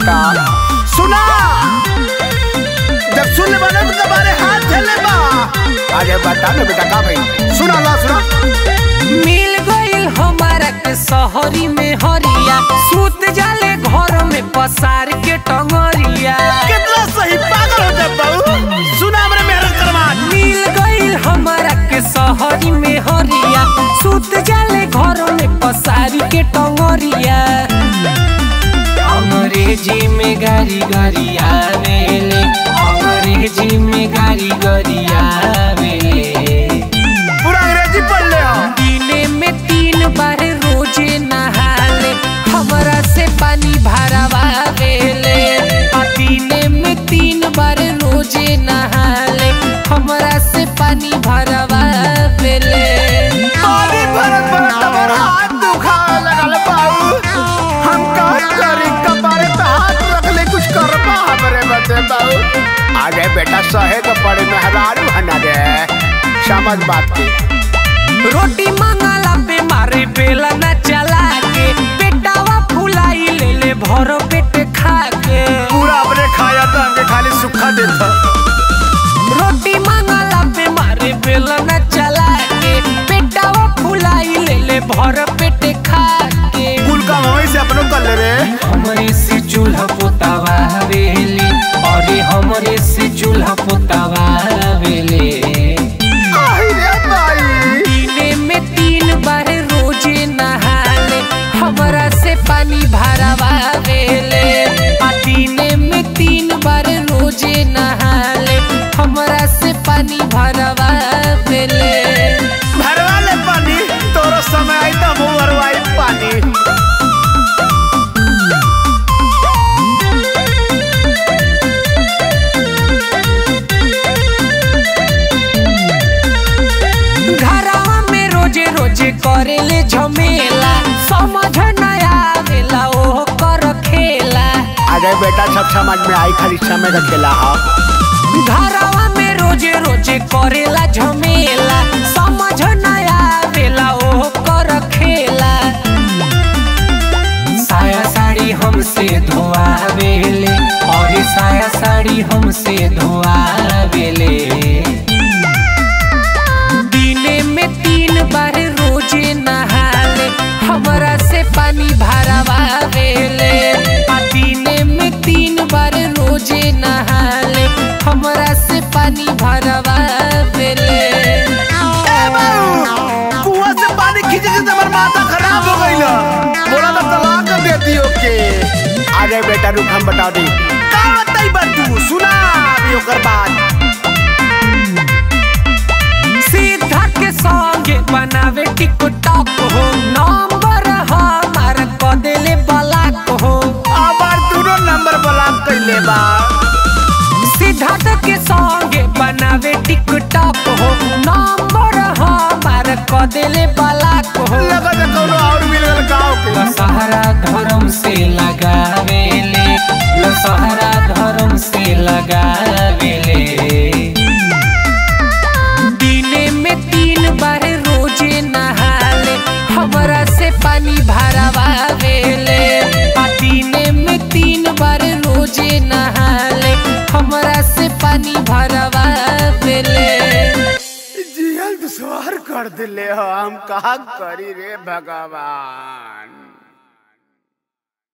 बेटा सुना जब सुन ले बना तो तुम्हारे हाथ चले बा अरे बता ना बेटा का भाई सुना ला सुना मिल गईल हमारा के शहरी में हरिया सूत जाले घर में पसार के टंगरिया कितना सही पागल हो जाए बाबू सुना हमरे मेहनत करवा मिल गईल हमारा के शहरी में हरिया सूत जाले घर में पसार के टंगरिया अंग्रेजी में गारी गारी आवेले अंग्रेजी में गारी गारी आवेले पूरा अंग्रेजी पढ़ ले हो दिने में तीन बार रोजे नहाले हमरा से पानी भरवावेले आ दिने में तीन बार रोजे नहाले हमरा से पानी भरवावेले पानी भरत भरत हमारा हाथ दुखाए लगल बाबू हम का करी कपारे पे हाथ रख ले कुछ करबा हमरे बदे बाबू अरे बेटा सहे के पड़े मेहरारू हना रे समझ बात की रोटी मंगला पे मारे बेला न चला के पेटावा फुलाई ले ले भरो पेट खा के पूरा अपने खाया तो हमके खाली सुखा देता रोटी मंगला पे मारे बेला न चला के पेटावा फुलाई ले ले भर पेट खा के कुल काम वहीं से अपनों कर ले रे हमरे से चूल्हा पोतावा हवेली अरे हमरे से चूल्हा पोतावा हवेली आई रे भाई दिने में तीन बार रोजे नहाले हमरा से पानी भरवावेले आ दिने में तीन बार रोजे नहाले हमरा से पानी भरवावेले भरवा ले पानी तोरो समय आई तो मुंह भरवाई पानी घरवा में रोजे रोजे करेले झमेला समझ न आवेला ओह कर खेला अरे बेटा सब समझ में आई खाली समय का खेला हा घरवा में रोजे रोजे करेला झमेला समझ न आवेला ओह कर खेला साया साड़ी हमसे धोआवेले और साया साड़ी हमसे धोआवेले दिने में तीन बार रोजे नहाले हमरा से पानी भरवावेले आ दिने में तीन बार रोजे नहाले हमरा से पानी भरवावेले कुआं से पानी खींचे से तुम्हारा माथा खराब हो गई बोला तो तलाक कर देती ओके अरे बेटा रुक हम बता दी का बताई बात तू सुना अभी ओकर बात सीधा के संगे बनावे टिकटॉक हो नंबर हमार क देले ब्लॉक हो आबार दोनों नंबर ब्लॉक कैले बा सिद्धार्थ के संगे बनावे टिकटॉक हो नंबर हमार क देले ब्लॉक हो लगा तो कोनो और मिल गल गाँव के लसहरा धर्म से लगावेले लसहरा धर्म से लगावेले दिने में तीन बार रोजे नहाले हमरा से पानी भरवावेले आ दिने में तीन बार रोजे नहाले हमरा से पानी भरवावेले जियल दुश्वार कर दिले हो हम कहा करी रे भगवान